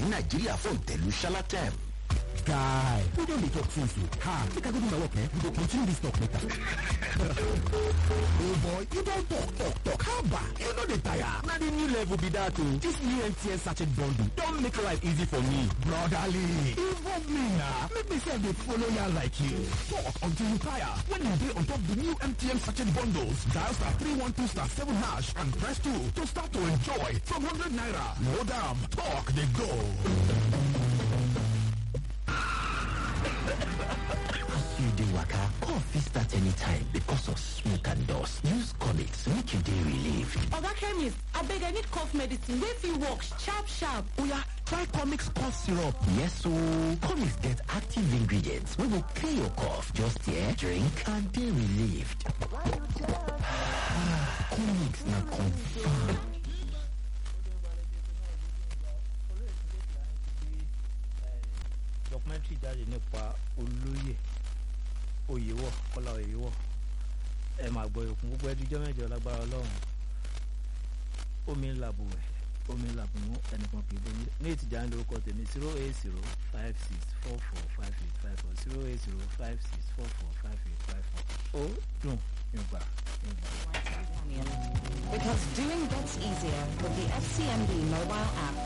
ní nàìjíríà fún ìtẹ̀lú shalatem. guy who don dey talk since o ha make i go do my work eh we go continue this talk later. oh boy you don talk talk talk how ba you no dey tire na the new level be that o this new mtn sachet bundle don make life easy for me. brotherly involve me na make me sef dey follow ya like you talk until you tire when you dey on top the new mtn sachet bundles dial star three one two star seven hash and press two to start to enjoy from hundred naira load am talk dey go. you dey waka cough fit start anytime because of smoke and dust use comics make you dey relieved oga chemist abeg i need cough medicine wey fit work sharp sharp oya try comics cough syrup yes ooo comics get active ingredients wey go clear your cough just here drink and dey relieved comics na confam documentary jáde nípa olóyè oyèwọ kọlá oyèwọ ẹ máa gbọ́ ìkún gbogbo ẹdújọ́ mẹ́jọ lágbára ọlọ́run omi ń làbò ẹ̀ omi ń làbò mú ẹnìkan kì í bomi ní ìtìjà ń lórúkọ tèmi zero eight zero five six four four five eight five four zero eight zero five six four four five eight five four ó dùn ìgbà ìgbà. Because doing gets easier with the FCMB mobile app.